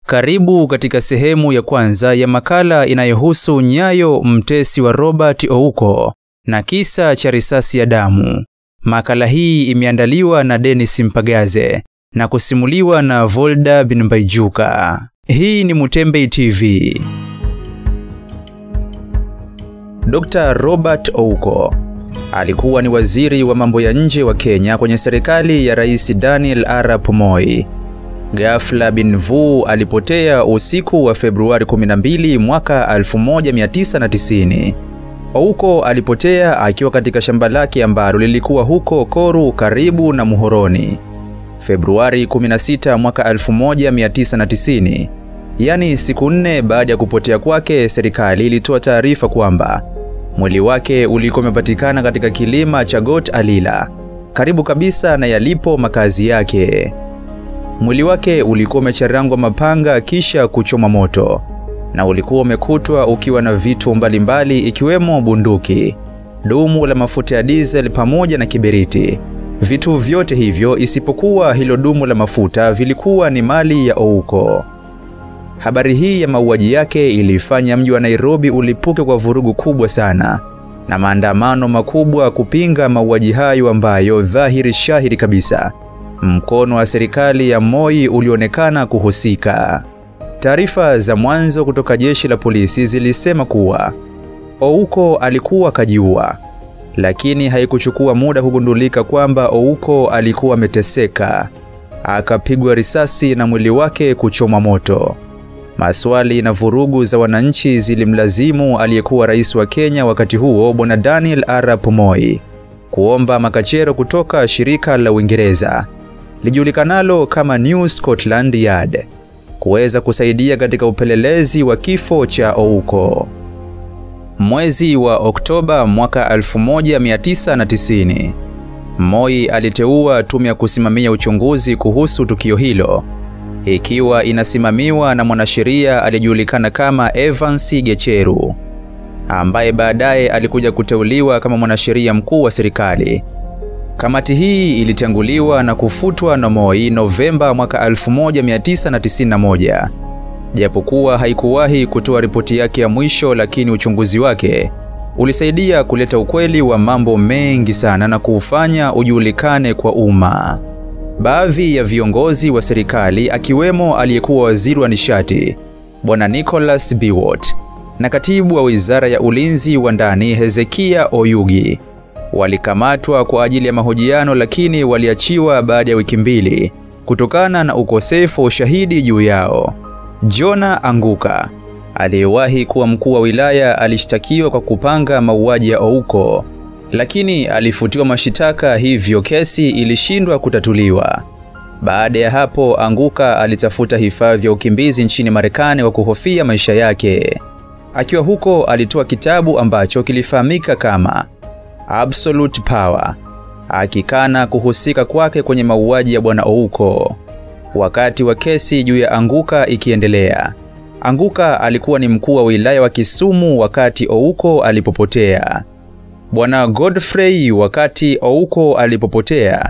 Karibu katika sehemu ya kwanza ya makala inayohusu nyayo mtesi wa Robert Ouko na kisa cha risasi ya damu. Makala hii imeandaliwa na Dennis Mpagaze na kusimuliwa na Volda Binbaijuka. Hii ni Mutembei TV. Dr. Robert Ouko alikuwa ni waziri wa mambo ya nje wa Kenya kwenye serikali ya Rais Daniel Arap Moi. Ghafla bin Vu alipotea usiku wa Februari 12 mwaka 1990. Ouko alipotea akiwa katika shamba lake ambalo lilikuwa huko Koru karibu na Muhoroni. Februari 16 mwaka 1990, yaani siku nne baada ya kupotea kwake, serikali ilitoa taarifa kwamba mwili wake ulikuwa umepatikana katika kilima cha Got Alila, karibu kabisa na yalipo makazi yake. Mwili wake ulikuwa umecharangwa mapanga kisha kuchoma moto na ulikuwa umekutwa ukiwa na vitu mbalimbali ikiwemo bunduki, dumu la mafuta ya diesel pamoja na kiberiti. Vitu vyote hivyo isipokuwa hilo dumu la mafuta vilikuwa ni mali ya Ouko. Habari hii ya mauaji yake ilifanya mji wa Nairobi ulipuke kwa vurugu kubwa sana na maandamano makubwa kupinga mauaji hayo ambayo dhahiri shahiri kabisa mkono wa serikali ya Moi ulionekana kuhusika. Taarifa za mwanzo kutoka jeshi la polisi zilisema kuwa Ouko alikuwa kajiua, lakini haikuchukua muda kugundulika kwamba Ouko alikuwa ameteseka, akapigwa risasi na mwili wake kuchomwa moto. Maswali na vurugu za wananchi zilimlazimu aliyekuwa rais wa Kenya wakati huo Bwana Daniel Arap Moi kuomba makachero kutoka shirika la Uingereza lijulikanalo kama New Scotland Yard kuweza kusaidia katika upelelezi wa kifo cha Ouko. Mwezi wa Oktoba mwaka 1990, Moi aliteua tume ya kusimamia uchunguzi kuhusu tukio hilo ikiwa inasimamiwa na mwanasheria aliyejulikana kama Evans Gecheru ambaye baadaye alikuja kuteuliwa kama mwanasheria mkuu wa serikali. Kamati hii ilitanguliwa na kufutwa na Moi Novemba mwaka 1991. Japokuwa haikuwahi kutoa ripoti yake ya mwisho, lakini uchunguzi wake ulisaidia kuleta ukweli wa mambo mengi sana na kuufanya ujulikane kwa umma. Baadhi ya viongozi wa serikali akiwemo aliyekuwa waziri wa nishati Bwana Nicholas Biwott na katibu wa wizara ya ulinzi wa ndani Hezekia Oyugi walikamatwa kwa ajili ya mahojiano, lakini waliachiwa baada ya wiki mbili kutokana na ukosefu wa ushahidi juu yao. Jona Anguka aliyewahi kuwa mkuu wa wilaya alishtakiwa kwa kupanga mauaji ya Ouko, lakini alifutiwa mashitaka, hivyo kesi ilishindwa kutatuliwa. Baada ya hapo, Anguka alitafuta hifadhi ya ukimbizi nchini Marekani kwa kuhofia maisha yake. Akiwa huko alitoa kitabu ambacho kilifahamika kama Absolute Power, akikana kuhusika kwake kwenye mauaji ya bwana Ouko. Wakati wa kesi juu ya Anguka ikiendelea, Anguka alikuwa ni mkuu wa wilaya wa Kisumu wakati Ouko alipopotea. Bwana Godfrey, wakati Ouko alipopotea,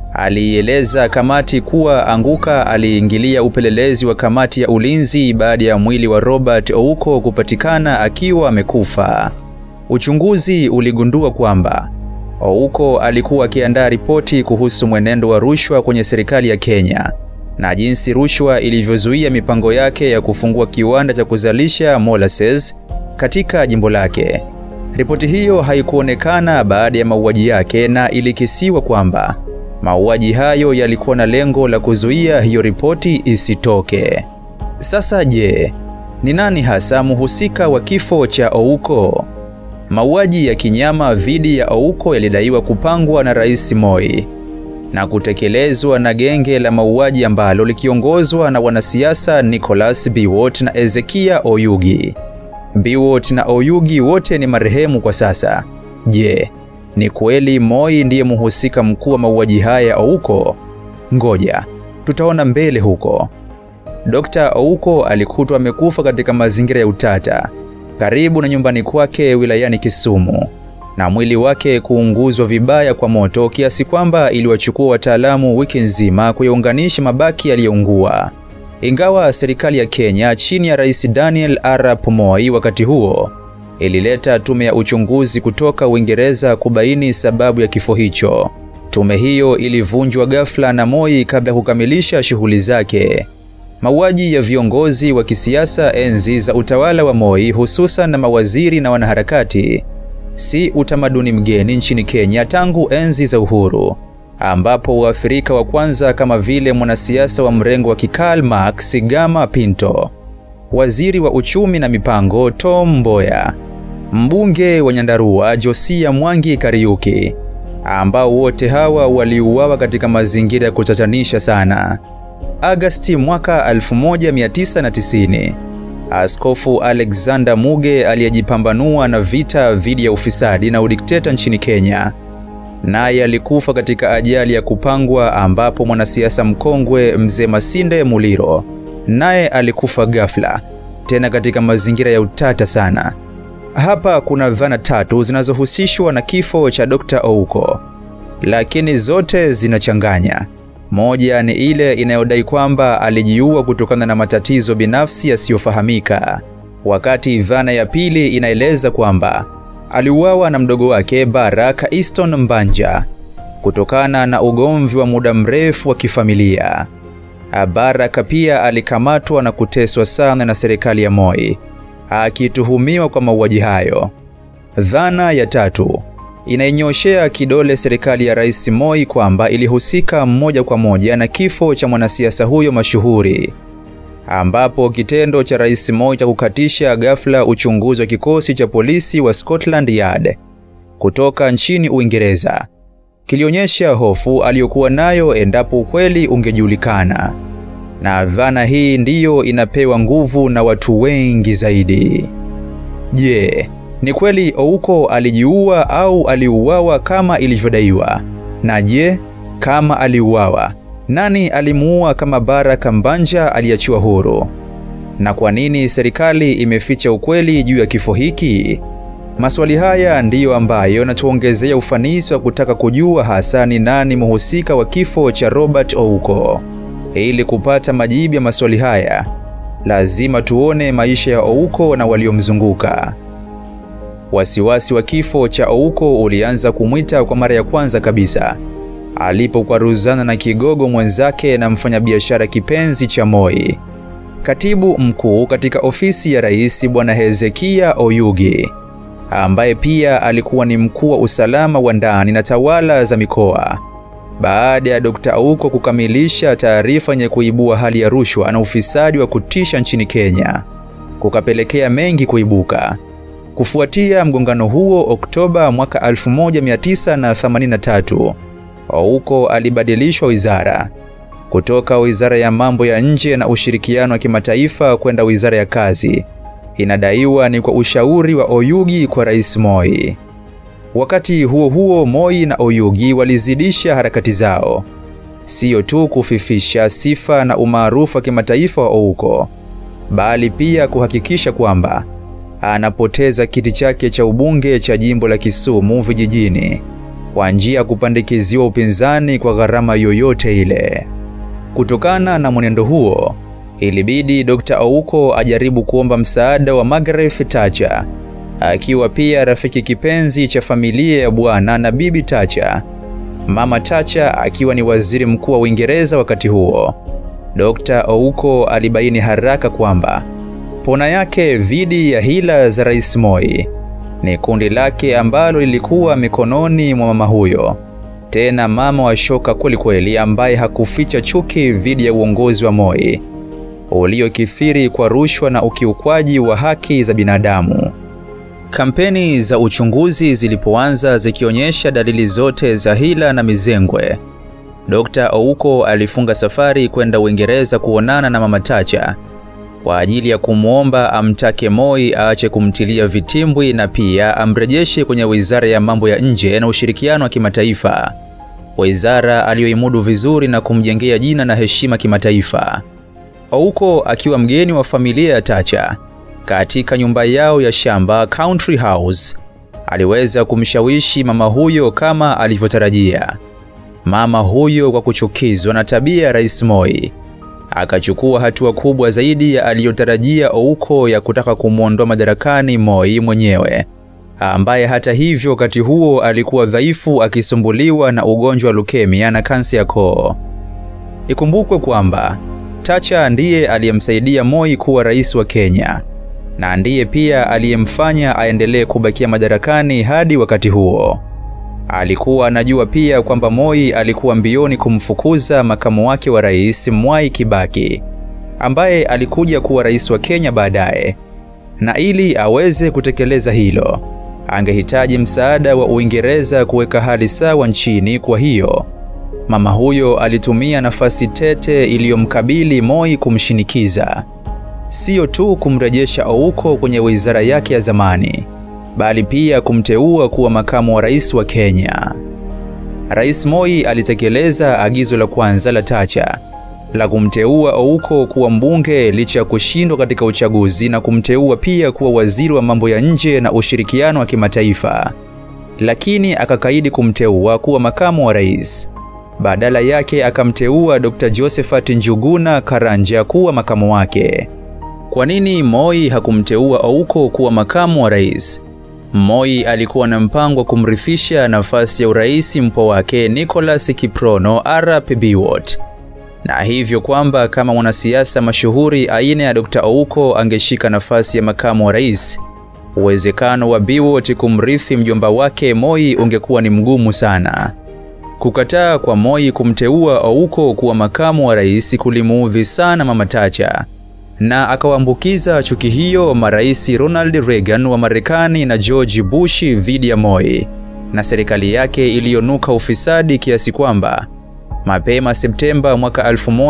alieleza kamati kuwa Anguka aliingilia upelelezi wa kamati ya ulinzi baada ya mwili wa Robert Ouko kupatikana akiwa amekufa. Uchunguzi uligundua kwamba Ouko alikuwa akiandaa ripoti kuhusu mwenendo wa rushwa kwenye serikali ya Kenya na jinsi rushwa ilivyozuia mipango yake ya kufungua kiwanda cha kuzalisha molasses katika jimbo lake. Ripoti hiyo haikuonekana baada ya mauaji yake na ilikisiwa kwamba mauaji hayo yalikuwa na lengo la kuzuia hiyo ripoti isitoke. Sasa je, ni nani hasa mhusika wa kifo cha Ouko? Mauaji ya kinyama dhidi ya Ouko yalidaiwa kupangwa na Rais Moi na kutekelezwa na genge la mauaji ambalo likiongozwa na wanasiasa Nicholas Biwott na Ezekia Oyugi. Biwott na Oyugi wote ni marehemu kwa sasa. Je, ni kweli Moi ndiye mhusika mkuu wa mauaji haya ya Ouko? Ngoja tutaona mbele huko. Dr. Ouko alikutwa amekufa katika mazingira ya utata karibu na nyumbani kwake wilayani Kisumu na mwili wake kuunguzwa vibaya kwa moto kiasi kwamba iliwachukua wataalamu wiki nzima kuyaunganisha mabaki yaliyoungua. Ingawa serikali ya Kenya chini ya Rais Daniel Arap Moi wakati huo ilileta tume ya uchunguzi kutoka Uingereza kubaini sababu ya kifo hicho. Tume hiyo ilivunjwa ghafla na Moi kabla ya kukamilisha shughuli zake. Mauaji ya viongozi wa kisiasa enzi za utawala wa Moi, hususan na mawaziri na wanaharakati, si utamaduni mgeni nchini Kenya tangu enzi za uhuru, ambapo Waafrika wa kwanza kama vile mwanasiasa wa mrengo wa Karl Marx Gama Pinto, waziri wa uchumi na mipango Tom Mboya, mbunge wa Nyandarua Josia Mwangi Kariuki, ambao wote hawa waliuawa katika mazingira ya kutatanisha sana. Agasti mwaka 1990, Askofu Alexander Muge aliyejipambanua na vita dhidi ya ufisadi na udikteta nchini Kenya, naye alikufa katika ajali ya kupangwa, ambapo mwanasiasa mkongwe Mzee Masinde Muliro naye alikufa ghafla, tena katika mazingira ya utata sana. Hapa kuna dhana tatu zinazohusishwa na kifo cha Dr. Ouko, lakini zote zinachanganya. Moja ni ile inayodai kwamba alijiua kutokana na matatizo binafsi yasiyofahamika, wakati dhana ya pili inaeleza kwamba aliuawa na mdogo wake Baraka Easton Mbanja kutokana na ugomvi wa muda mrefu wa kifamilia. Baraka pia alikamatwa na kuteswa sana na serikali ya Moi, akituhumiwa kwa mauaji hayo. Dhana ya tatu inainyoshea kidole serikali ya Rais Moi kwamba ilihusika moja kwa moja na kifo cha mwanasiasa huyo mashuhuri, ambapo kitendo cha Rais Moi cha kukatisha ghafla uchunguzi wa kikosi cha polisi wa Scotland Yard kutoka nchini Uingereza kilionyesha hofu aliyokuwa nayo endapo ukweli ungejulikana, na dhana hii ndiyo inapewa nguvu na watu wengi zaidi. Je, ni kweli Ouko alijiua au aliuawa kama ilivyodaiwa? Na je, kama aliuawa, nani alimuua kama Baraka Mbanja aliachiwa huru? Na kwa nini serikali imeficha ukweli juu ya kifo hiki? Maswali haya ndiyo ambayo yanatuongezea ufanisi wa kutaka kujua hasa ni nani mhusika wa kifo cha Robert Ouko. Ili kupata majibu ya maswali haya, lazima tuone maisha ya Ouko na waliomzunguka. Wasiwasi wa kifo cha Ouko ulianza kumwita kwa mara ya kwanza kabisa alipokwaruzana na kigogo mwenzake na mfanyabiashara kipenzi cha Moi, katibu mkuu katika ofisi ya rais Bwana Hezekia Oyugi, ambaye pia alikuwa ni mkuu wa usalama wa ndani na tawala za mikoa. Baada ya Dr. Ouko kukamilisha taarifa yenye kuibua hali ya rushwa na ufisadi wa kutisha nchini Kenya, kukapelekea mengi kuibuka. Kufuatia mgongano huo, Oktoba mwaka 1983, Ouko alibadilishwa wizara kutoka Wizara ya Mambo ya Nje na Ushirikiano wa Kimataifa kwenda Wizara ya Kazi. Inadaiwa ni kwa ushauri wa Oyugi kwa Rais Moi. Wakati huo huo, Moi na Oyugi walizidisha harakati zao, sio tu kufifisha sifa na umaarufu wa kimataifa wa Ouko, bali pia kuhakikisha kwamba anapoteza kiti chake cha ubunge cha jimbo la Kisumu vijijini kwa njia ya kupandikiziwa upinzani kwa gharama yoyote ile. Kutokana na mwenendo huo, ilibidi Dr. Ouko ajaribu kuomba msaada wa Margaret Thatcher, akiwa pia rafiki kipenzi cha familia ya bwana na bibi Thatcher. Mama Thatcher akiwa ni waziri mkuu wa Uingereza wakati huo. Dr. Ouko alibaini haraka kwamba pona yake dhidi ya hila za Rais Moi ni kundi lake ambalo lilikuwa mikononi mwa mama huyo, tena mama wa shoka kwelikweli, ambaye hakuficha chuki dhidi ya uongozi wa Moi uliokithiri kwa rushwa na ukiukwaji wa haki za binadamu. Kampeni za uchunguzi zilipoanza zikionyesha dalili zote za hila na mizengwe, Dr. Ouko alifunga safari kwenda Uingereza kuonana na mama Thatcher kwa ajili ya kumwomba amtake Moi aache kumtilia vitimbwi na pia amrejeshe kwenye Wizara ya Mambo ya Nje na Ushirikiano wa Kimataifa, wizara aliyoimudu vizuri na kumjengea jina na heshima kimataifa. Ouko akiwa mgeni wa familia ya Thatcher katika nyumba yao ya shamba Country House, aliweza kumshawishi mama huyo kama alivyotarajia. Mama huyo kwa kuchukizwa na tabia ya Rais Moi akachukua hatua kubwa zaidi ya aliyotarajia Ouko ya kutaka kumwondoa madarakani Moi mwenyewe, ambaye hata hivyo wakati huo alikuwa dhaifu akisumbuliwa na ugonjwa wa leukemia na kansa ya koo. Ikumbukwe kwamba Thatcher ndiye aliyemsaidia Moi kuwa rais wa Kenya na ndiye pia aliyemfanya aendelee kubakia madarakani hadi wakati huo. Alikuwa anajua pia kwamba Moi alikuwa mbioni kumfukuza makamu wake wa rais Mwai Kibaki, ambaye alikuja kuwa rais wa Kenya baadaye, na ili aweze kutekeleza hilo, angehitaji msaada wa Uingereza kuweka hali sawa nchini. Kwa hiyo mama huyo alitumia nafasi tete iliyomkabili Moi kumshinikiza sio tu kumrejesha Ouko kwenye wizara yake ya zamani, bali pia kumteua kuwa makamu wa rais wa Kenya. Rais Moi alitekeleza agizo la kwanza la Thatcher la kumteua Ouko kuwa mbunge licha ya kushindwa katika uchaguzi na kumteua pia kuwa waziri wa mambo ya nje na ushirikiano wa kimataifa, lakini akakaidi kumteua kuwa makamu wa rais. Badala yake akamteua Dr. Josephat Njuguna Karanja kuwa makamu wake. Kwa nini Moi hakumteua Ouko kuwa makamu wa rais? Moi alikuwa na mpango wa kumrithisha nafasi ya urais mpwa wake Nicholas Kiprono Arap Biwott, na hivyo kwamba kama mwanasiasa mashuhuri aina ya Dr. Ouko angeshika nafasi ya makamu wa rais, uwezekano wa Biwott kumrithi mjomba wake Moi ungekuwa ni mgumu sana. Kukataa kwa Moi kumteua Ouko kuwa makamu wa rais kulimuudhi sana Mama Thatcher na akawaambukiza chuki hiyo marais Ronald Reagan wa Marekani na George Bush dhidi ya Moi na serikali yake iliyonuka ufisadi kiasi kwamba mapema Septemba mwaka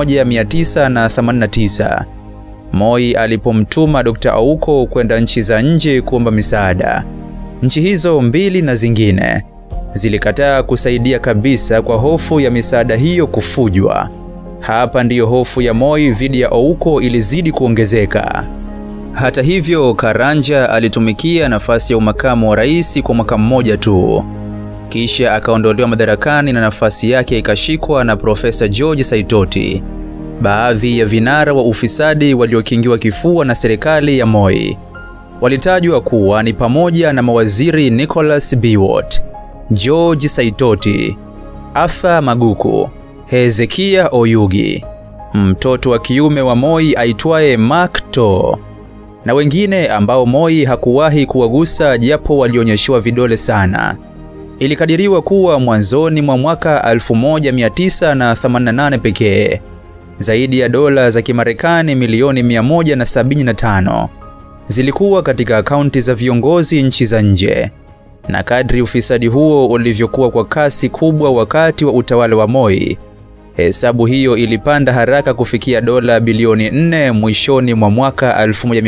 1989 Moi alipomtuma Dr. Ouko kwenda nchi za nje kuomba misaada, nchi hizo mbili na zingine zilikataa kusaidia kabisa kwa hofu ya misaada hiyo kufujwa. Hapa ndiyo hofu ya Moi dhidi ya Ouko ilizidi kuongezeka. Hata hivyo, Karanja alitumikia nafasi ya umakamu wa rais kwa mwaka mmoja tu, kisha akaondolewa madarakani na nafasi yake ikashikwa na Profesa George Saitoti. Baadhi ya vinara wa ufisadi waliokingiwa kifua na serikali ya Moi walitajwa kuwa ni pamoja na mawaziri Nicholas Biwott, George Saitoti, Arthur Maguku, Hezekia Oyugi, mtoto wa kiume wa Moi aitwaye Mark To, na wengine ambao Moi hakuwahi kuwagusa japo walionyeshewa vidole sana. Ilikadiriwa kuwa mwanzoni mwa mwaka 1988 pekee zaidi ya dola za Kimarekani milioni 175 zilikuwa katika akaunti za viongozi nchi za nje. Na kadri ufisadi huo ulivyokuwa kwa kasi kubwa wakati wa utawala wa Moi, hesabu hiyo ilipanda haraka kufikia dola bilioni 4 mwishoni mwa mwaka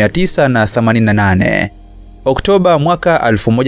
1988. Oktoba mwaka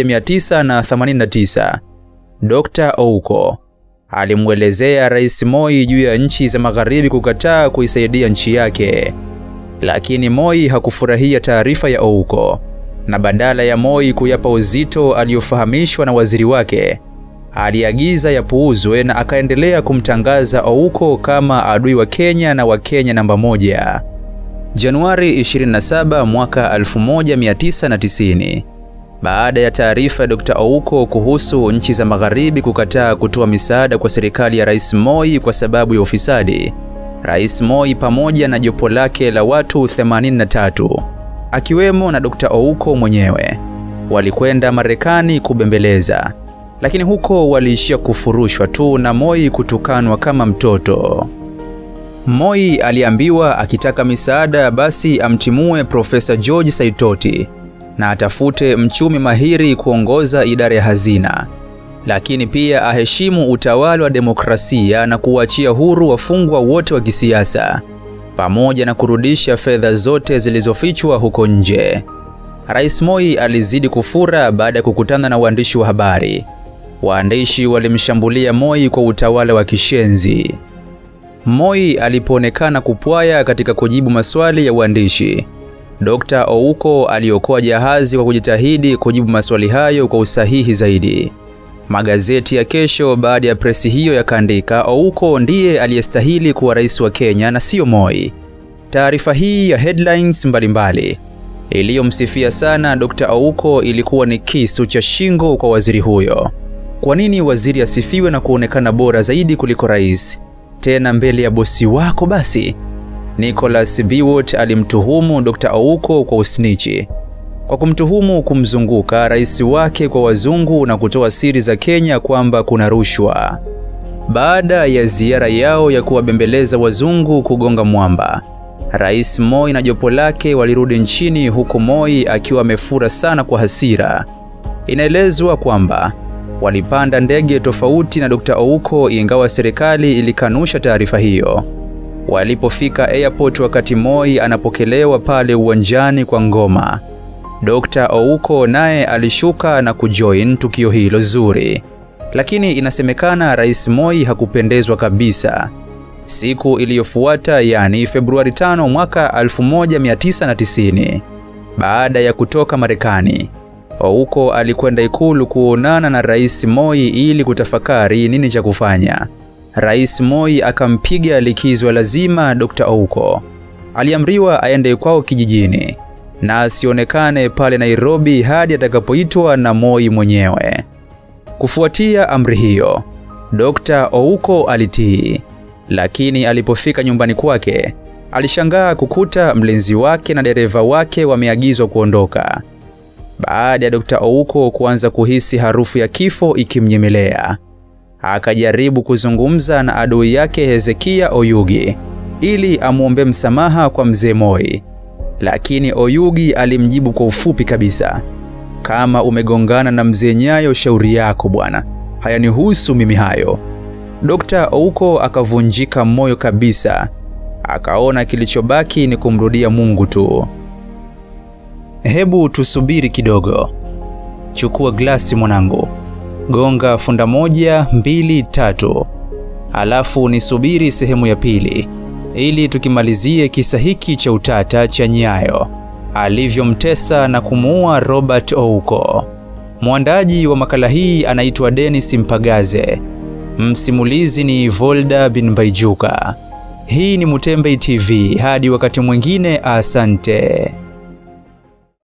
1989, Dr. Ouko alimwelezea Rais Moi juu ya nchi za magharibi kukataa kuisaidia nchi yake, lakini Moi hakufurahia taarifa ya Ouko na badala ya Moi kuyapa uzito aliyofahamishwa na waziri wake, aliagiza yapuuzwe na akaendelea kumtangaza Ouko kama adui wa Kenya na wa Kenya namba moja. Januari 27 mwaka 1990, baada ya taarifa ya Dr. Ouko kuhusu nchi za magharibi kukataa kutoa misaada kwa serikali ya Rais Moi kwa sababu ya ufisadi, Rais Moi pamoja na jopo lake la watu 83 akiwemo na Dr. Ouko mwenyewe walikwenda Marekani kubembeleza, lakini huko waliishia kufurushwa tu na Moi kutukanwa kama mtoto. Moi aliambiwa akitaka misaada basi amtimue Profesa George Saitoti na atafute mchumi mahiri kuongoza idara ya hazina, lakini pia aheshimu utawala wa demokrasia na kuachia huru wafungwa wote wa kisiasa pamoja na kurudisha fedha zote zilizofichwa huko nje. Rais Moi alizidi kufura baada ya kukutana na waandishi wa habari. Waandishi walimshambulia Moi kwa utawala wa kishenzi. Moi alipoonekana kupwaya katika kujibu maswali ya waandishi, Dr. Ouko aliokoa jahazi kwa kujitahidi kujibu maswali hayo kwa usahihi zaidi. Magazeti ya kesho baada ya presi hiyo yakaandika Ouko ndiye aliyestahili kuwa rais wa Kenya na sio Moi. Taarifa hii ya headlines mbalimbali iliyomsifia sana Dr. Ouko ilikuwa ni kisu cha shingo kwa waziri huyo. Kwa nini waziri asifiwe na kuonekana bora zaidi kuliko rais, tena mbele ya bosi wako? Basi Nicholas Biwott alimtuhumu Dr. Ouko kwa usnichi kwa kumtuhumu kumzunguka rais wake kwa wazungu na kutoa siri za Kenya kwamba kuna rushwa. Baada ya ziara yao ya kuwabembeleza wazungu kugonga mwamba, Rais Moi na jopo lake walirudi nchini huku Moi akiwa amefura sana kwa hasira. Inaelezwa kwamba walipanda ndege tofauti na Dr. Ouko ingawa serikali ilikanusha taarifa hiyo. Walipofika airport wakati Moi anapokelewa pale uwanjani kwa ngoma, Dr. Ouko naye alishuka na kujoin tukio hilo zuri. Lakini inasemekana Rais Moi hakupendezwa kabisa. Siku iliyofuata yani Februari 5 mwaka 1990, baada ya kutoka Marekani, Ouko alikwenda ikulu kuonana na Rais Moi ili kutafakari nini cha kufanya. Rais Moi akampiga likizo lazima Dr. Ouko. Aliamriwa aende kwao kijijini na asionekane pale Nairobi hadi atakapoitwa na Moi mwenyewe. Kufuatia amri hiyo, Dr. Ouko alitii. Lakini alipofika nyumbani kwake, alishangaa kukuta mlinzi wake na dereva wake wameagizwa kuondoka. Baada ya Dr. Ouko kuanza kuhisi harufu ya kifo ikimnyemelea, akajaribu kuzungumza na adui yake Hezekia Oyugi ili amwombe msamaha kwa mzee Moi. Lakini Oyugi alimjibu kwa ufupi kabisa, kama umegongana na mzee Nyayo, shauri yako bwana, hayanihusu mimi hayo. Dr. Ouko akavunjika moyo kabisa, akaona kilichobaki ni kumrudia Mungu tu. Hebu tusubiri kidogo. Chukua glasi mwanangu, gonga funda moja, mbili, tatu, alafu nisubiri sehemu ya pili ili tukimalizie kisa hiki cha utata cha Nyayo alivyomtesa na kumuua Robert Ouko. Mwandaji wa makala hii anaitwa Dennis Mpagaze. Msimulizi ni Volda bin Baijuka. Hii ni Mutembei TV. Hadi wakati mwingine, asante.